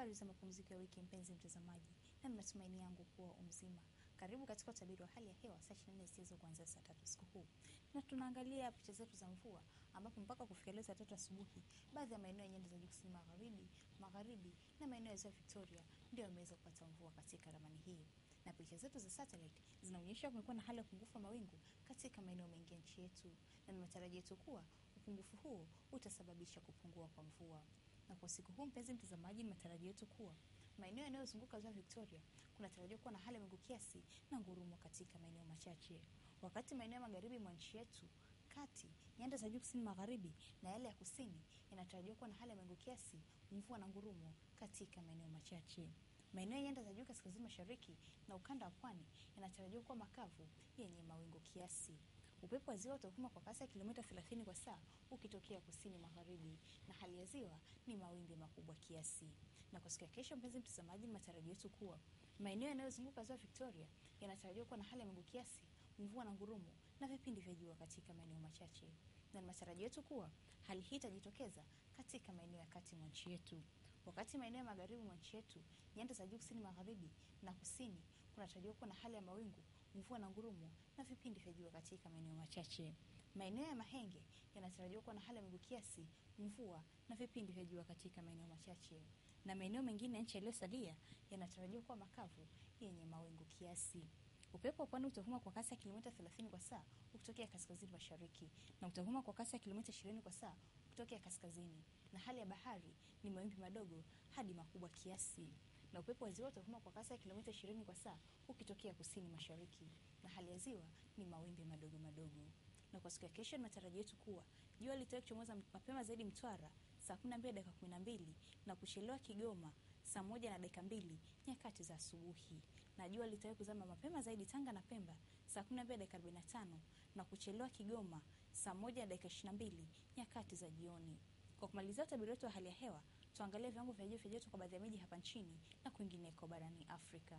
Habari za mapumziko ya wiki, mpenzi mtazamaji, na ni matumaini yangu kuwa umzima. Karibu katika utabiri wa hali ya hewa saa 24 zisizo kuanzia saa tatu usiku huu, na tunaangalia picha zetu za mvua, ambapo mpaka kufikia leo saa tatu asubuhi, baadhi ya maeneo ya nyanda za juu kusini magharibi, magharibi na maeneo ya ziwa Victoria ndio yameweza kupata mvua katika ramani hii na picha zetu za satellite zinaonyesha kumekuwa na hali ya upungufu wa mawingu katika maeneo mengi ya nchi yetu, na ni matarajio yetu kuwa upungufu huo utasababisha kupungua kwa mvua. Na kwa siku huu, mpenzi mtazamaji, ni matarajio yetu kuwa maeneo yanayozunguka ziwa Victoria kunatarajiwa kuwa na hali ya mawingu kiasi na ngurumo katika maeneo machache, wakati maeneo ya magharibi mwa nchi yetu kati nyanda za juu kusini magharibi na yale ya kusini yanatarajiwa kuwa na hali ya mawingu kiasi, mvua na ngurumo katika maeneo machache. Maeneo ya nyanda za juu kaskazini mashariki na ukanda wa pwani yanatarajiwa kuwa makavu yenye mawingu kiasi. Upepo wa ziwa utavuma kwa kasi ya kilomita 30 kwa saa ukitokea kusini magharibi, na hali ya ziwa ni mawimbi makubwa kiasi. Na kwa siku ya kesho, mpenzi mtazamaji, ni matarajio yetu kuwa maeneo yanayozunguka ziwa Victoria yanatarajiwa kuwa na hali ya mawingu kiasi, mvua na ngurumo na vipindi vya jua katika maeneo machache, na ni matarajio yetu kuwa hali hii itajitokeza katika maeneo ya kati mwa nchi yetu wakati maeneo ya magharibi mwa nchi yetu, nyanda za juu kusini magharibi na kusini, kunatarajiwa kuwa na hali ya mawingu, mvua na ngurumo na vipindi vya jua katika maeneo machache. Maeneo ya Mahenge yanatarajiwa kuwa na hali ya mawingu kiasi, mvua na vipindi vya jua katika maeneo machache, na maeneo mengine ya nchi yaliyosalia yanatarajiwa kuwa makavu yenye mawingu kiasi. Upepo wa pwani utavuma kwa kasi ya kilomita 30 kwa saa ukitokea kaskazini mashariki na utavuma kwa kasi ya kilomita 20 kwa saa kutokea kaskazini, na hali ya bahari ni mawimbi madogo hadi makubwa kiasi, na upepo wa ziwa utavuma kwa kasi ya kilomita 20 kwa saa ukitokea kusini mashariki, na hali ya ziwa ni mawimbi madogo madogo. Na kwa siku ya kesho, ni matarajio yetu kuwa jua litawahi kuchomoza mapema zaidi Mtwara saa 12 dakika 12 na kuchelewa Kigoma saa moja na dakika mbili nyakati za asubuhi, na jua litawahi kuzama mapema zaidi Tanga na Pemba saa 12 dakika 45 na kuchelewa Kigoma saa moja na dakika 22 nyakati za jioni. Kwa kumalizia utabiri wetu wa hali ya hewa, tuangalie viwango vya juu vya joto kwa baadhi ya miji hapa nchini na kwingineko barani Afrika.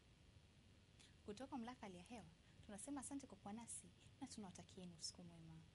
Kutoka mamlaka hali ya hewa tunasema asante kwa kuwa nasi na tunawatakieni usiku mwema.